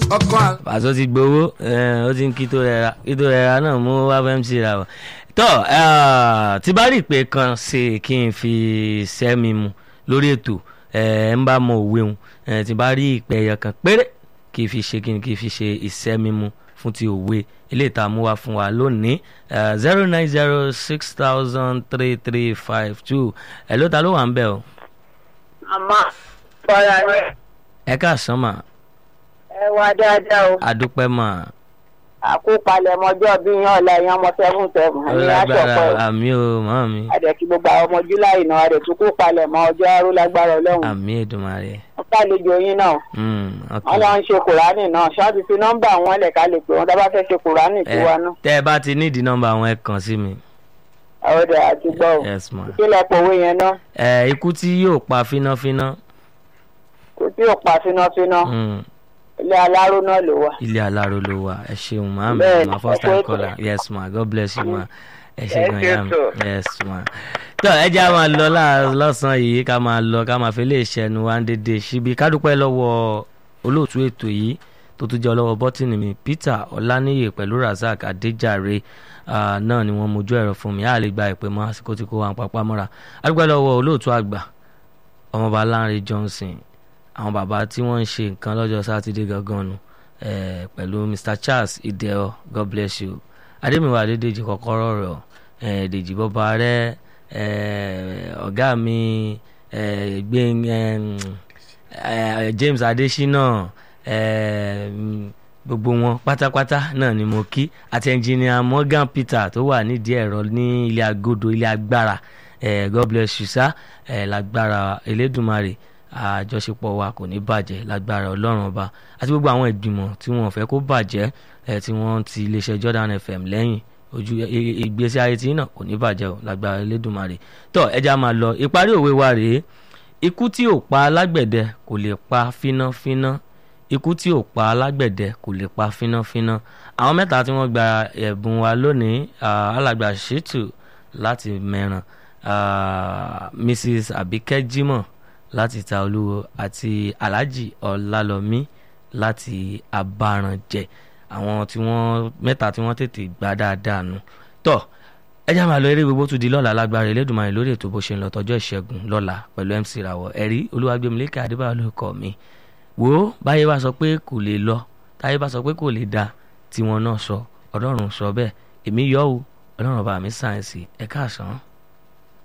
ọkọ àgbà. pàṣọ ti gbowó ó ti ń kí tó rẹra kí tó rẹra náà mú wá fẹ́ mc ra wọ̀ tọ́ tí bá rí ìpè kan ṣe kí n fi sẹ́mi mu lórí ètò ẹ̀ ń bá mọ òwe òun tí bá rí ìpè ẹ̀yọ kan péré kí n fi ṣe kí n kí n fi ṣe ìsẹ́mi mu fún ti òwe ilé ìta mú wá fún wa lónìí zero nine zero six thousand three three five two ẹ̀ ló ta ló wà ń bẹ̀ o. àmọ́ fọlá rẹ̀ ẹ káàsán mà ẹ wá dáadáa o adúpẹ́ mà àkópalẹ̀ ọmọjọ́ bí yan ọ̀la ẹ̀yàn ọmọ seven seven ní ọlágbára aṣọpọ̀ àmì o mọ́ mi àdẹ̀kí gbogbo àwọn ọmọ july náà àdẹ̀ tó kó palẹ̀ mọ́ ọjọ́ arú lágbára ọlọ́run àmì Èdùmàrè wọ́n kálejò yín náà Mm, ok. wọ́n lọ ń ṣe kùránì náà ṣáàtì fi nọ́mbà wọn lẹ̀ ká lè pè wọ́n tá bá fẹ́ ṣe kùránì Ẹ, tiwa náà tẹ́ ẹ bá ti nídìí nọ́mbà àwọn ẹ kàn sí mi ọ̀dẹ̀ àti gbọ́ ò yes ma kílẹ̀ pòwe yẹn náà ẹ ikú tí yóò pa fínáfíná kò tí ò pa fínáfíná mm, ilé aláró náà ló wà. ilé aláró ló wà ẹ ṣeun ma mi Bẹ́ẹ̀ni, ma first ẹ kú time ètò. caller yes ma god bless you ma ẹ ṣe Ẹ gan ṣé ya mi tó. yes ma tó ẹ jẹ́ a máa lọ lá- lọ́sàn-án yìí ká máa lọ ká máa fi lè ṣẹnu wa ń dédé síbi ká dúpẹ́ lọ́wọ́ olóòtú ètò yìí tó tún jẹ́ ọlọ́wọ́ bọ́tìnì mi Peter Ọláníyè pẹ̀lú Razak Adéjàre ah, náà ni wọ́n mojú ẹ̀rọ fún mi a lè gba ìpè mọ́ àsìkò tí kò wà ń papá mọ́ra a dúpẹ́ lọ́wọ́ olóòtú àgbà ọmọọba Lánrè Johnson àwọn bàbá tí wọ́n ń ṣe nǹkan lọ́jọ́ sátidé gangan nu eh, pẹ̀lú Mr Charles Ideo God bless you Adémiwá Adédèjì kọ́kọ́rọ́ rẹ̀ eh, Dèjì bọ́ba rẹ̀ eh, ọ̀gá mi eh, gbẹ̀ng eh, eh, James Adésínà eh, mm, gbogbo wọn pátápátá náà ni mo kí àti ẹnjìnìà Morgan Peter tó wà nídìí ẹ̀rọ ní ilé agodo ilé agbára eh, God bless you sir eh, lágbára Elédùmarè àjọṣepọ̀ wa kò ní bàjẹ́ lágbára Ọlọ́run ọba àti gbogbo àwọn ìgbìmọ̀ tí wọ́n fẹ́ kó bàjẹ́ eh, tí wọ́n ti iléeṣẹ́ Jordan FM lẹ́yìn ojú i- i- ìgbésí ayé tí náà kò ní bàjẹ́ o lágbára Elédùmarè tó ẹja máa lọ ìparí òwe wa rèé ikú tí ò pa alágbẹ̀dẹ kò lè pa fínáfíná ikú tí ò pa alágbẹ̀dẹ kò lè pa fínáfíná àwọn mẹ́ta tí wọ́n gba ẹ̀bùn wa lónìí ah, alàgbà ṣètù láti mẹ́ràn ah, Mrs Abike Jimoh láti ta olúwo àti Alhaji Ọlálọmí láti Abáranjẹ àwọn tí wọ́n mẹ́ta tí wọ́n tètè gbà dáadáa nù tọ́ ẹ já máa lọ eré gbogbo tún di lọ́la lágbára Elédùmarè lórí ètò bó ṣe ń lọ tọjọ́ ìṣẹ́gun lọ́la pẹ̀lú MC Rawọ ẹ̀rí Olúwagbèmílékè Adébáyọ̀ ló kọ́ mi wò ó báyé bá sọ pé kò lè lọ táyé bá sọ pé kò lè da tiwọn náà sọ Ọlọ́run sọ bẹ́ẹ̀ èmi yọ̀ ọ́ Ọlọ́run ọba mi sáyẹ̀nsì ẹ̀ka àsán.